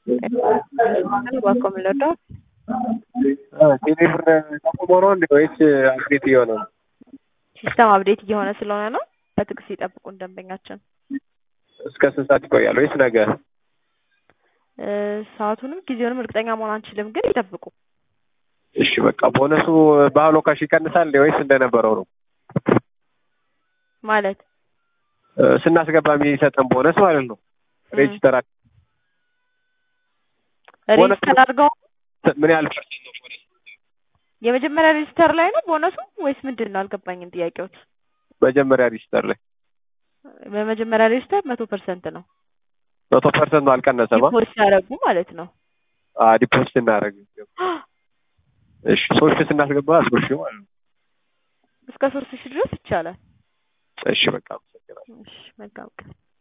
እባክዎ ምን ልርዳዎት? ቴሌብር ተቆሞ ነው እንዴ ወይስ አፕዴት እየሆነ ነው? ሲስተም አፕዴት እየሆነ ስለሆነ ነው። በትዕግስት ይጠብቁን ደንበኛችን። እስከ ስንት ሰዓት ይቆያል ወይስ ነገ? እ ሰዓቱንም ጊዜውንም እርግጠኛ መሆን አንችልም፣ ግን ይጠብቁ። እሺ በቃ ቦነሱ በአሎ ካሽ ይቀንሳል እንዴ ወይስ እንደነበረው ነው? ማለት እ ስናስገባ የሚሰጠን ቦነስ ማለት ነው። ሬጅስተር አድ- ቦነስ ሬጅስተር አድርገው ምን ያህል ፐርሰንት ነው ቦነስ? የመጀመሪያ ሬጅስተር ላይ ነው ቦነሱ ወይስ ምንድን ነው? አልገባኝም ጥያቄዎት። መጀመሪያ ሬጅስተር ላይ በመጀመሪያ ሬጅስተር መቶ ፐርሰንት ነው መቶ ፐርሰንት ነው አልቀነሰማ? ዲፖዚት ያደረጉ ማለት ነው። ዲፖዚት እናደርግ እሺ ሶስት ሺህ ስናስገባ ሶስት ሺህ ማለት ነው። እስከ ሶስት ሺህ ድረስ ይቻላል። እሺ በቃ አመሰግናለሁ። እሺ መልካም ቀን።